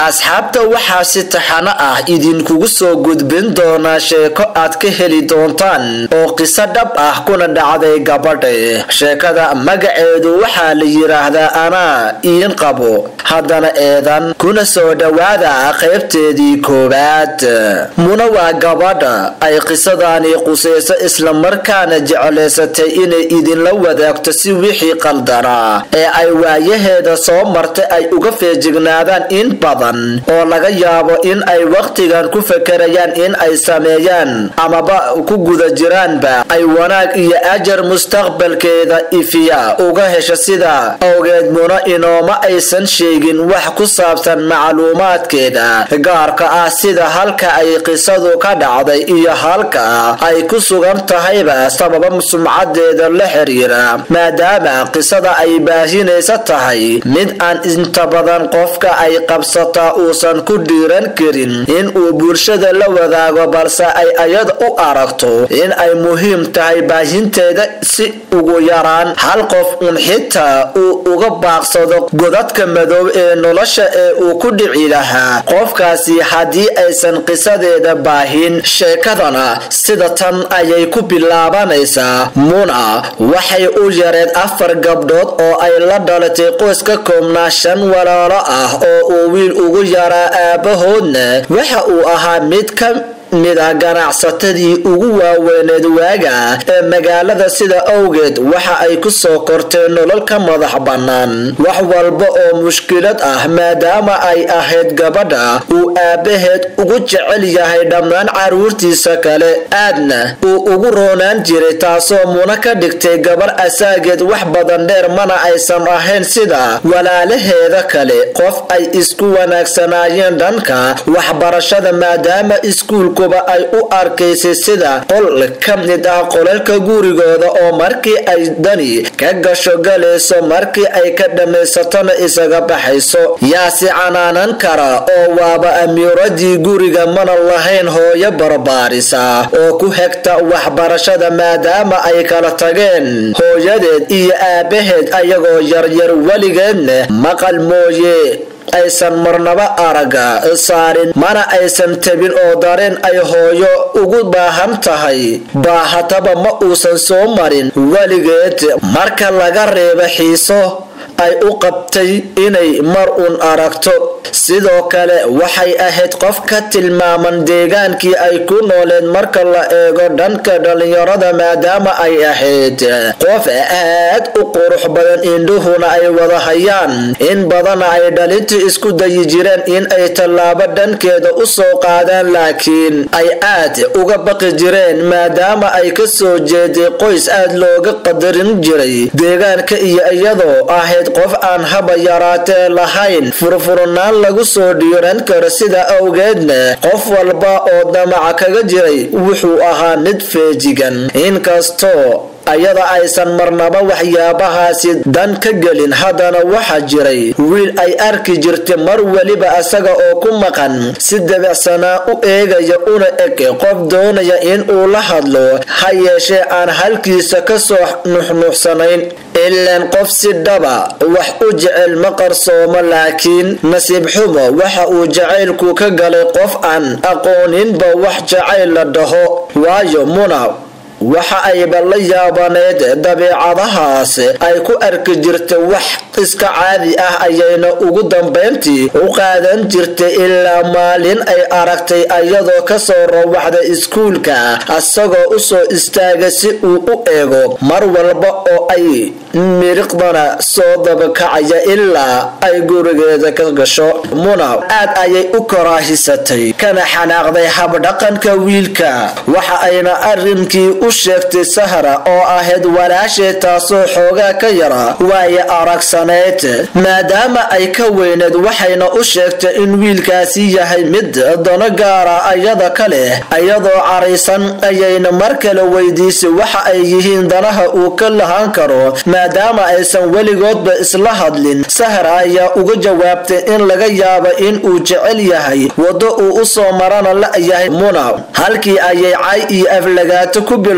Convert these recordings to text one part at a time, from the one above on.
asxaabta waxaa si taxano ah idinkugu soo gudbin doonaa sheeko aad ka heli doontaan oo qiso dhab ah kuna dhacday gabadha sheekada magaceedu waxaa la yidhaahdaa anaa iin qabo haddana eedan kuna soo dhowaada qaybteedii koowaad muna waa gabadha ay qisadani qusayso islamarkaana jeclaysatay inay idinla wadaagto si wixii qaldanaa ee ay waayaheeda soo martay ay uga feejignaadaan in badan oo laga yaabo in ay wakhtigan ku fakarayaan in ay sameeyaan amaba ku guda jiraanba ay wanaag iyo ajar mustaqbalkeeda ifiya uga hesho sida awgeed muna inooma aysan sheegin wax ku saabsan macluumaadkeeda gaarka ah sida halka ay qisadu ka dhacday iyo halka ay ku sugan tahayba sababa sumcadeeda la xiriira maadaama qisada ay baahinaysa tahay mid aan inta badan qofka ay qabsataa uusan ku dhiiran karin in uu bulshada la wadaago balse ay ayada u aragto in ay muhiim tahay baahinteeda si ugu yaraan hal qof un xitaa uu uga baaqsado godadka madow ee nolosha ee uu ku dhici lahaa qofkaasi haddii aysan qisadeeda baahin sheekadana sida tan ayay ku bilaabanaysaa muna waxay u yareed afar gabdhood oo ay la dhalatay qoys ka koobnaa shan walaalo ah oo uu wiil ugu yaraa aabahoodna waxa uu ahaa mid ka mida ganacsatadii ugu waaweyneed waaga ee magaalada sida awgeed waxa ay ku soo korteen nolol ka madax bannaan wax walba oo mushkilad ah maadaama ay ahayd gabadha uu aabbaheed ugu jecel yahay dhammaan carruurtiisa kale aadna uu ugu roonaan jiray taasoo muna ka dhigtay gabar asaageed wax badan dheer mana aysan ahayn sida walaalaheeda kale qof ay isku wanaagsanaayeen dhanka waxbarashada maadaama iskuulku ay u arkaysay sida qol ka mid ah qolalka gurigooda oo markii ay dani ka gasho galayso markii ay ka dhammaysatona isaga baxayso yaa si canaanan kara oo waaba amiiradii guriga mana lahayn hooyo barbaarisa oo ku hegta waxbarashada maadaama ay kala tageen hooyadeed iyo aabaheed ayagoo yaryar weligeedna maqal mooye aysan marnaba araga saarin mana aysan tabin oo dareen ay hooyo ugu baahan tahay baahataba ma uusan soo marin weligeed marka laga reebo xiiso ay u qabtay inay mar uun aragto sidoo kale waxay ahayd qof ka tilmaaman deegaankii ay ku nooleed marka la eego dhanka dhallinyarada maadaama ay ahayd qof aad u qurux badan indhuhuna ay wada hayaan in badana ay dhalintu isku dayi jireen in ay tallaabo dhankeeda u soo qaadaan laakiin ay aad uga baqi jireen maadaama ay ka soo jeeday qoys aad looga qadarin jiray deegaanka iyo iyadoo ahayd qof aan haba yaraatee lahayn furfurnaan lagu soo dhiiran karo sida awgeedna qof walba oo damaca kaga jiray wuxuu ahaa mid feejigan inkastoo ayada aysan marnaba waxyaabahaasi dan ka gelin haddana waxaa jiray wiil ay arki jirtay mar weliba asaga oo ku maqan si dabicsanaa u eegaya una eg qof doonaya in uu la hadlo ha yeeshee aan halkiisa ka soo nuxnuuxsanayn ilaan qof si dhaba wax u jecel ma qarsoomo laakiin nasiib xumo waxa uu jacaylku ka galay qof aan aqooninba wax jacayl la dhaho waayo muna waxa ayba la yaabaneed dabeecadahaas ay ku arki jirtay wax iska caadi ah ayayna ugu dambayntii u qaadan jirtay ilaa maalin ay aragtay ayadoo kasoo rawaxday iskuulka asagoo usoo istaagay si uu u eego mar walba oo ay miriqdana soo dabakacaya ilaa ay gurigeeda ka gasho muna aad ayay u karaahisatay kana xanaaqday habdhaqanka wiilka waxa ayna arrinkii u sheegtay sahra oo ahayd walaasheed taasoo xoogaa ka yara waaye aragsaneyd maadaama ay ka weyneed waxayna u sheegtay in wiilkaasi yahay mid dano gaara ayada ka leh iyadoo caraysan ayayna mar kale weydiisay waxa ay yihiin danaha uu ka lahaan karo maadaama aysan weligoodba isla hadlin sahra ayaa uga jawaabtay in laga yaabo in uu jecel yahay waddo uu u soo marana la yahay muna halkii ayay cay iyo aflagaato ku bil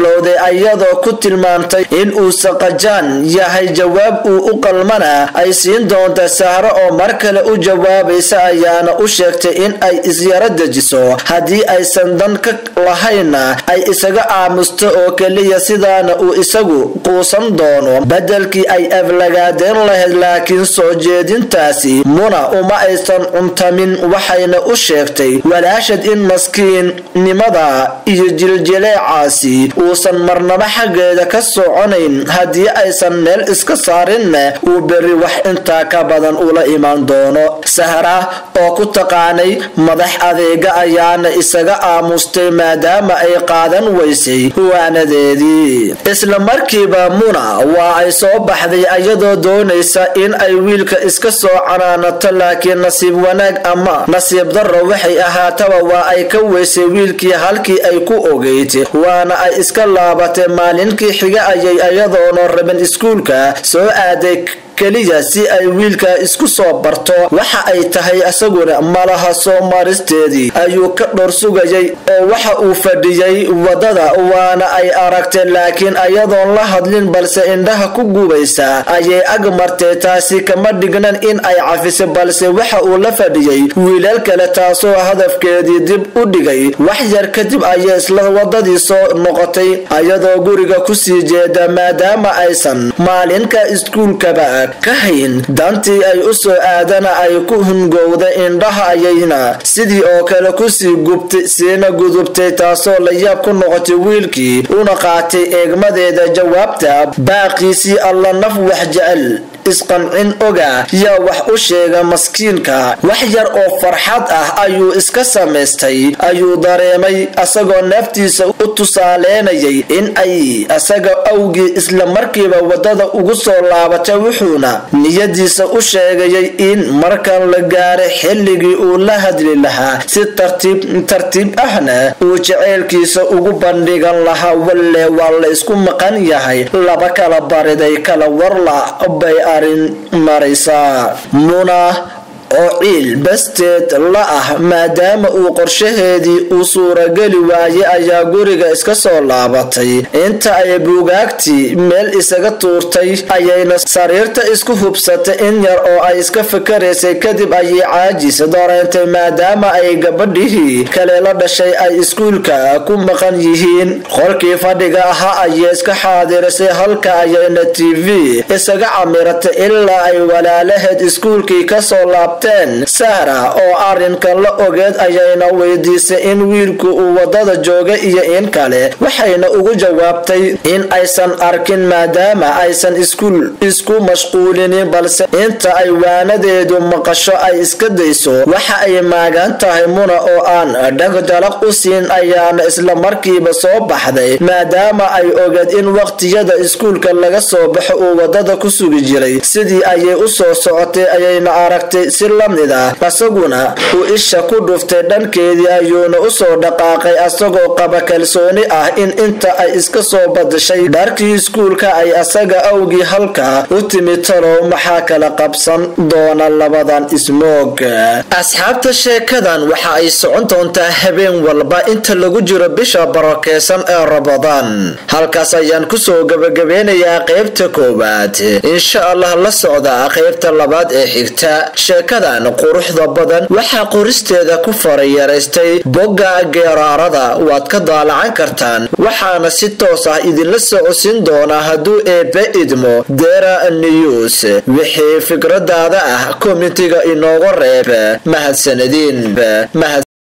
bilowday ayadoo ku tilmaamtay in uu saqajaan yahay jawaab uu u qalmana ay siin doonta sahro oo mar kale u jawaabaysa ayaana u sheegtay in ay isyaro dejiso haddii aysan dan ka lahayna ay isaga aamusto oo keliya sidaana uu isagu quusan doono bedelkii ay aflagaadeen lahayd laakiin soo jeedintaasi muna uma aysan cuntamin waxayna u sheegtay walaashad in maskiinnimada iyo jiljileecaasi uusan marnaba xaggeeda ka soconayn haddii aysan meel iska saarinna uu berri wax intaa ka badan ula imaan doono sahra oo ku taqaanay madax adeega ayaana isaga aamustay maadaama ay qaadan weysay huwaanadeedii isla markiiba muna waa ay soo baxday ayadoo doonaysa in ay wiilka iska soo canaanato laakiin nasiib wanaag ama nasiib darro waxay ahaataba waa ay ka weysay wiilkii halkii ay ku ogeyd waana ay iska laabatay maalinkii xiga ayay ayadoona rabin iskuulka soo aaday keliya si ay wiilka isku soo barto waxa ay tahay isaguna malaha soo maristeedii ayuu ka dhor sugayay oo waxa uu fadhiyey wadada waana ay aragtay laakiin ayadoon la hadlin balse indhaha ku gubaysa ayay ag martay taasi kama dhignan in ay cafiso balse waxa uu la fadhiyey wiilal kale taasoo hadafkeedii dib u dhigay wax yar kadib ayay isla wadadii soo noqotay ayadoo guriga kusii jeeda maadaama aysan maalinka iskuulkaba ka hayn dantii ay u soo aadana ay ku hungowda indhaha ayayna sidii oo kale kusii gubtay siina gudubtay taasoo layaab ku noqotay wiilkii una qaatay eegmadeeda jawaabta baaqiisii alla naf wax jecel isqancin oga yaa wax u sheega maskiinka wax yar oo farxad ah ayuu iska samaystay ayuu dareemay asagoo naftiisa u tusaaleenayay in ay asaga awgii isla markiiba wadada ugu soo laabatay wuxuuna niyadiisa u sheegayay in markan la gaaray xilligii uu la hadli lahaa si tartiib tartiib ahna uu jaceylkiisa ugu bandhigan lahaa walle waa la isku maqan yahay laba kala bariday kala warla bay arrin maraysaa muna oo ciil basteed la ah maadaama uu qorshaheedii uu suurageli waayey ayaa guriga iska soo laabatay inta ay buugaagtii meel isaga tuurtay ayayna sariirta isku hubsatay in yar oo ay iska fikaraysay kadib ayay caajis dareentay maadaama ay gabadhihii kale la dhashay ay iskuulka ku maqan yihiin qolkii fadhiga ahaa ayay iska xaadirisay halka ayayna t v isaga camiratay ilaa ay walaalaheed iskuulkii kasoo laabtay sahra oo arrinkan la ogeed ayayna weydiisay in wiilku uu wadada jooga iyo in kale waxayna ugu jawaabtay in aysan arkin maadaama aysan iskuul isku mashquulinin balse inta ay waanadeedu maqasho ay iska dayso waxa ay maagan tahay muna oo aan dhagdalaq u siin ayaana isla markiiba soo baxday maadaama ay ogeed in waqtiyada iskuulka laga soo baxo uu wadada ku sugi jiray sidii ayay u soo socotay ayayna aragtay si lamid ah asaguna uu isha ku dhuftay dhankeedii ayuuna usoo dhaqaaqay asagoo qaba kalsooni ah in inta ay iska soo badashay dharkii iskuulka ay asaga awgii halka u timid talow maxaa kala qabsan doona labadan ismoog asxaabta sheekadan waxa ay socon doontaa habeen walba inta lagu jiro bisha barakeysan ee rabadaan halkaas ayaan kusoo gabagabeynayaa qeybta koowaad insha allah la socda qeybta labaad ee xigta sheekadan quruxda badan waxaa qoristeeda ku farayaraystay bogga geeraarada waad ka daalacan kartaan waxaana si toos ah idinla socodsiin doonaa hadduu eebbe idmo dera news wixii fikradaada ah komitiga inooga reeb mahadsanadiin